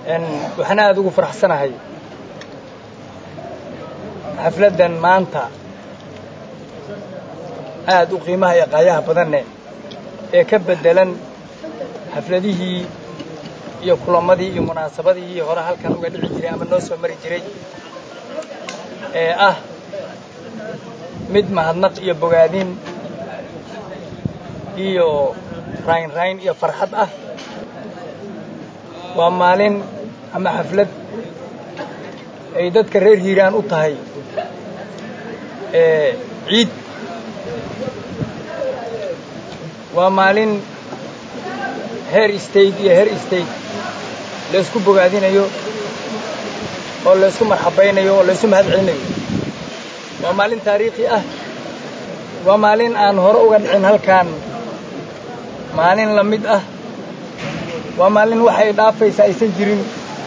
waxaan aada ugu faraxsanahay xafladdan maanta aada u qiimaha iyo qaayaha badanne ee ka beddelan xafladihii iyo kulamadii iyo munaasabadihii hore halkan uga dhici jiray ama noo soo mari jiray ee ah mid mahadnaq iyo bogaadin iyo raynrayn iyo farxad ah waa maalin ama xaflad ay dadka reer hiiraan u tahay ciid waa maalin heer state iyo heer state laysku bogaadinayo oo laysku marxabaynayo oo laysu mahad celinayo waa maalin taariikhi ah waa maalin aan hore uga dhicin halkan maalin la mid ah waa maalin waxay dhaafaysa aysan jirin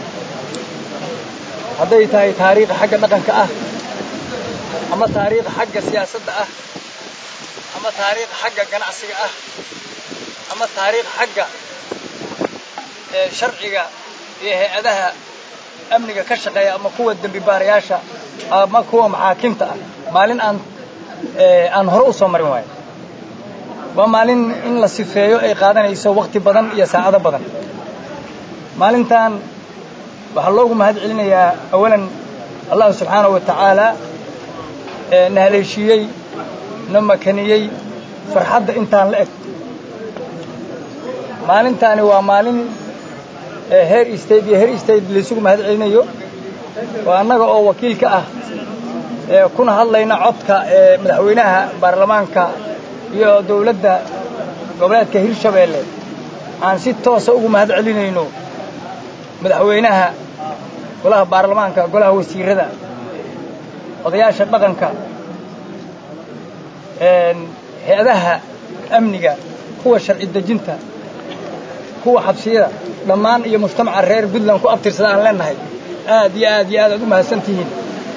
hadday tahay taariikh xagga dhaqanka ah ama taariikh xagga siyaasadda ah ama taariikh xagga ganacsiga ah ama taariikh xagga sharciga iyo hay-adaha amniga ka shaqeeya ama kuwa dembi baarayaasha ama kuwa maxaakimta ah maalin aan aan hore u soo marin waayo waa maalin in la sifeeyo ay qaadanayso wakhti badan iyo saacado badan maalintan waxaa loogu mahad celinayaa awalan allahu subxaanahu wa tacaala na haleeshiiyey na makaniyey farxadda intaan la eg maalintaani waa maalin heer state iyo heer state laysugu mahad celinayo oo annaga oo wakiilka ah kuna hadlayna codka ee madaxweynaha baarlamaanka iyo dawladda goboleedka hirshabeelle aan si toosa ugu mahad celinayno madaxweynaha golaha baarlamaanka golaha wasiirada odayaasha dhaqanka hay-adaha amniga kuwa sharci dejinta kuwa xabsiyada dhammaan iyo mujtamaca reer puntland ku abtirsada aan leenahay aad iyo aad iyo aad aad u mahadsan tihiin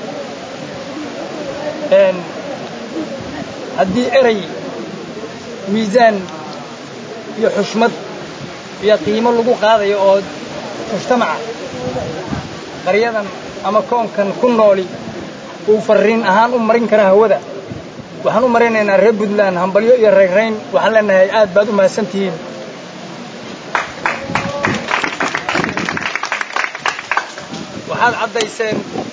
haddii erey miisaan iyo xushmad iyo qiimo lagu qaadayo oo mujtamaca qaryadan ama koonkan ku nooli uu farriin ahaan u marin kara hawada waxaan u maraynaynaa reer puntland hambalyo iyo rayrayn waxaan leenahay aad baad u mahadsan tihiin waxaad caddayseen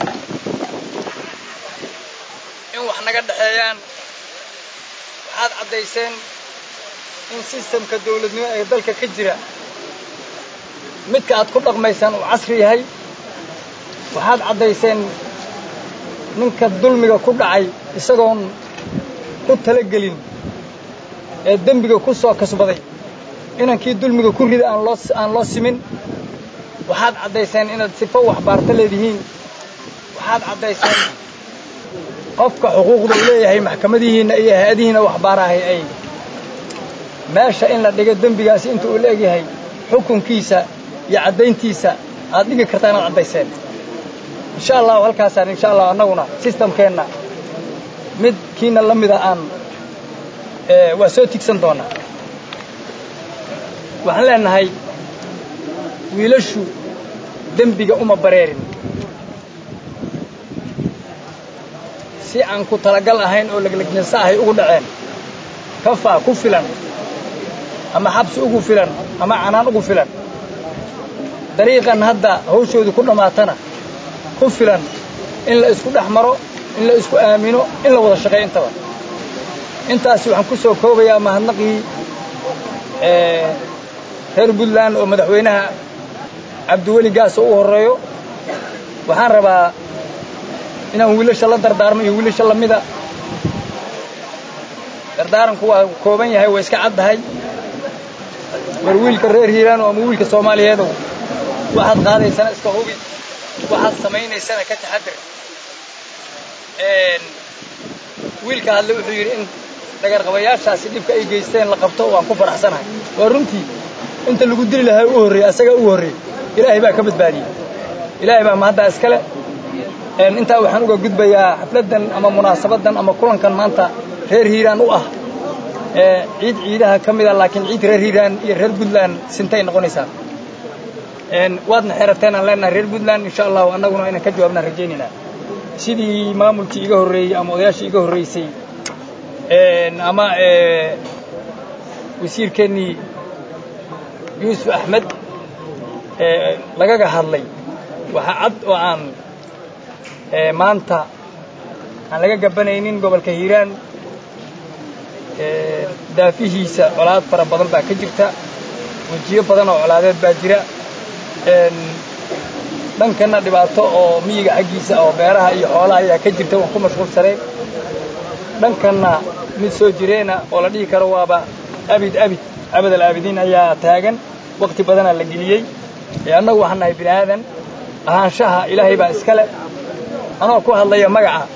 in wax naga dhexeeyaan waxaad caddayseen in sistamka dawladnimo ee dalka ka jira midka aad ku dhaqmaysaan uu casri yahay waxaad caddayseen ninka dulmiga ku dhacay isagoon ku talagelin ee dembiga ku soo kasbaday inankii dulmiga ku rida aan loo aan loo simin waxaad caddayseen inaad sifo waxbaarto leedihiin waxaad caddayseen qofka xuquuqda uu leeyahay maxkamadihiinna iyo hay-adihiinna waxbaarahay ay meesha in la dhigo dembigaasi inta uu leegyahay xukunkiisa iyo caddayntiisa aad dhigi kartaa inaad caddayseen insha allahu halkaasaan insha allah annaguna sistamkeenna mid kiina la mida aan waa soo tigsan doonaa waxaan leenahay wiilashu dembiga uma bareerin si aan ku talagal ahayn oo leglegnasa ahay ugu dhaceen kafaa ku filan ama xabsi ugu filan ama canaan ugu filan dariiqan hadda hawshoodu ku dhammaatana ku filan in la isku dhex maro in la isku aamino in la wada shaqeeyo intaba intaasi waxaan ku soo koobayaa mahadnaqii reer puntland oo madaxweynaha cabdiweli gaas oo u horreeyo waxaan rabaa inaan wiilasha la dardaarmo iyo wiilasha lamida dardaaranku waa kooban yahay waa iska caddahay war wiilka reer hiiraano ama wiilka soomaaliyeedow waxaad qaadaysana iska hubi waxaad samaynaysana ka taxadir wiilka hadle wuxuu yidhi in dhagarqabayaashaasi dhibka ay geysteen la qabto waan ku faraxsanahay waa runtii inta lagu dili lahaa u horreeyey asagaa u horreeyey ilaahay baa ka badbaadiyey ilaahay baa mahaddaa iskale intaa waxaan uga gudbayaa xafladdan ama munaasabaddan ama kulankan maanta reer hiiraan u ah ciid ciidaha ka mida laakiin ciid reer hiiraan iyo reer puntland sintay noqonaysaa waadna xerateen aan leenahay reer puntland insha allahu annaguna inaan ka jawaabnaan rajaynaynaa sidii maamulkii iga horreeyey ama odayaashii iga horraysay ama wasiirkeennii yuusuf axmed lagaga hadlay waxaa cad oo aan maanta aan laga gabanaynin gobolka hiiraan daafihiisa colaad fara badan baa ka jirta wejiyo badan oo colaadeed baa jira dhankanna dhibaato oo miyiga xaggiisa oo beeraha iyo xoolaha ayaa ka jirta waan ku mashquulsanay dhankanna mid soo jireena oo la dhihi karo waaba abid abid abadal aabidiin ayaa taagan wakhti badanaa la geliyey annagu waxaan nahay bini aadan ahaanshaha ilaahay baa iska leh anoo ku hadlaya magaca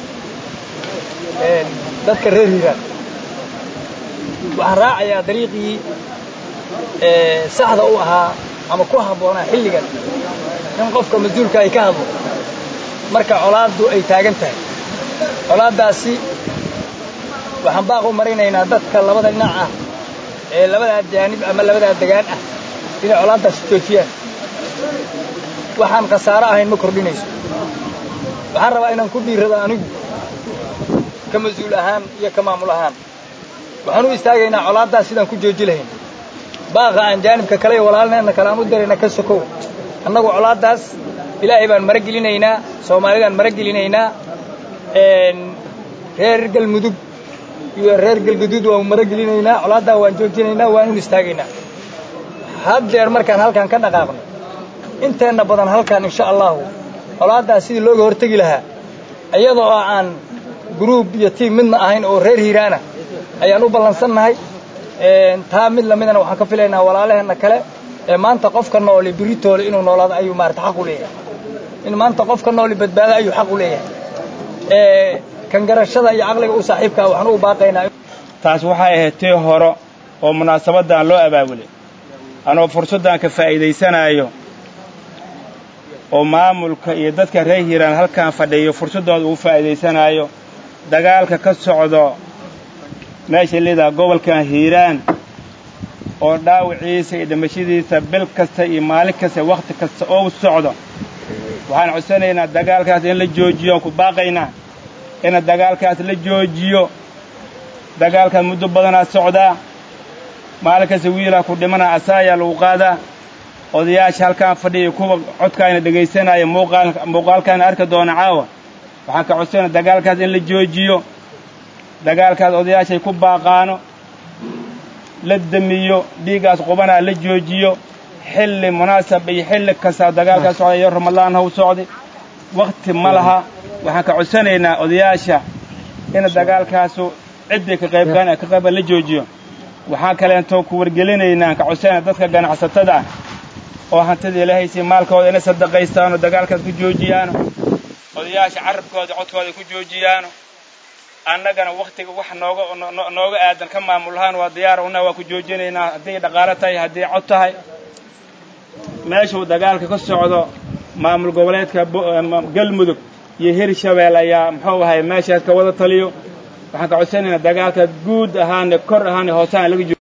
dadka reer hiiraan waxaan raacayaa dariiqii saxda u ahaa ama ku habboonaa xilligan in qofka mas-uulka ay ka hadlo marka colaaddu ay taagan tahay colaaddaasi waxaan baaq u marinaynaa dadka labada dhinac ah ee labadaa jaanib ama labadaa degaan ah inay colaaddaasi joojiyaan waxaan khasaaro ahayn ma kordhinayso waxaan rabaa inaan ku dhiirrado anigu ka mas-uul ahaan iyo ka maamul ahaan waxaan u istaagaynaa colaaddaas sidaan ku jooji lahayn baaqa aan jaanibka kale iyo walaalneenna kale aan u dirayna ka sokow annagu colaaddaas ilaahay baan mara gelinaynaa soomaalidaan mara gelinaynaa reer galmudug iyo reer galguduud waan mara gelinaynaa colaaddaa waan joojinaynaa waan un istaagaynaa haddeer markaan halkaan ka dhaqaaqno inteenna badan halkaan insha allahu colaaddaas sidii looga hortegi lahaa iyadoo oo aan gruub iyo tiim midna ahayn oo reer hiiraana ayaan u ballansannahay taa mid lamidana waxaan ka filaynaa walaalaheenna kale ee maanta qofka nooli biritoole inuu noolaado ayuu maarata xaq u leeyahay in maanta qofka nooli badbaado ayuu xaq u leeyahay kan garashada iyo caqliga u saaxiibkaa waxaan u baaqaynaa taas waxay ahayd tii hore oo munaasabaddan loo abaabulay anoo fursaddan ka faa'iidaysanaayo oo maamulka iyo dadka reer hiiraan halkaan fadhiyo fursaddooda uu faa'iidaysanaayo dagaalka ka socdo meesha lidaa gobolkan hiiraan oo dhaawiciisa iyo dhimashadiisa bil kasta iyo maalin kasta wakhti kasta oo socdo waxaan codsanaynaa dagaalkaas in la joojiyo aan ku baaqaynaa ina dagaalkaas la joojiyo dagaalkaas muddo badanaa socdaa maalin kasta wiilaa ku dhimanaa asaayaa lagu qaadaa odayaasha halkaan fadhiya kuwa codkaayna dhegaysanaya muuqaalkaana arki doona caawa waxaan ka codsanaya dagaalkaas in la joojiyo dagaalkaas odayaashay ku baaqaano la demiyo dhiiggaas qubanaa la joojiyo xilli munaasab iyo xilli kastaa dagaalkaas socda iyo ramadaan haw socday wakhti ma laha waxaan ka codsanaynaa odayaasha ina dagaalkaasu ciddii ka qaybgaan ka qayba la joojiyo waxaan kaleentoo ku wargelinaynaa ka codsanayna dadka ganacsatada ah oo hantida ilaahaysi maalkooda inay sadaqaystaano dagaalkaas ku joojiyaano odayaasha carabkooda codkooda ku joojiyaano annagana wakhtiga wax nooga nooga aadan ka maamulahaan waa diyaar una waa ku joojinaynaa hadday dhaqaalo tahay hadday cod tahay meeshuu dagaalka ka socdo maamul goboleedka galmudug iyo hirshabeel ayaa muxuu ahay meeshaas ka wada taliyo waxaan ka codsanaynaa dagaalka guud ahaane kor ahaane hoosaan laga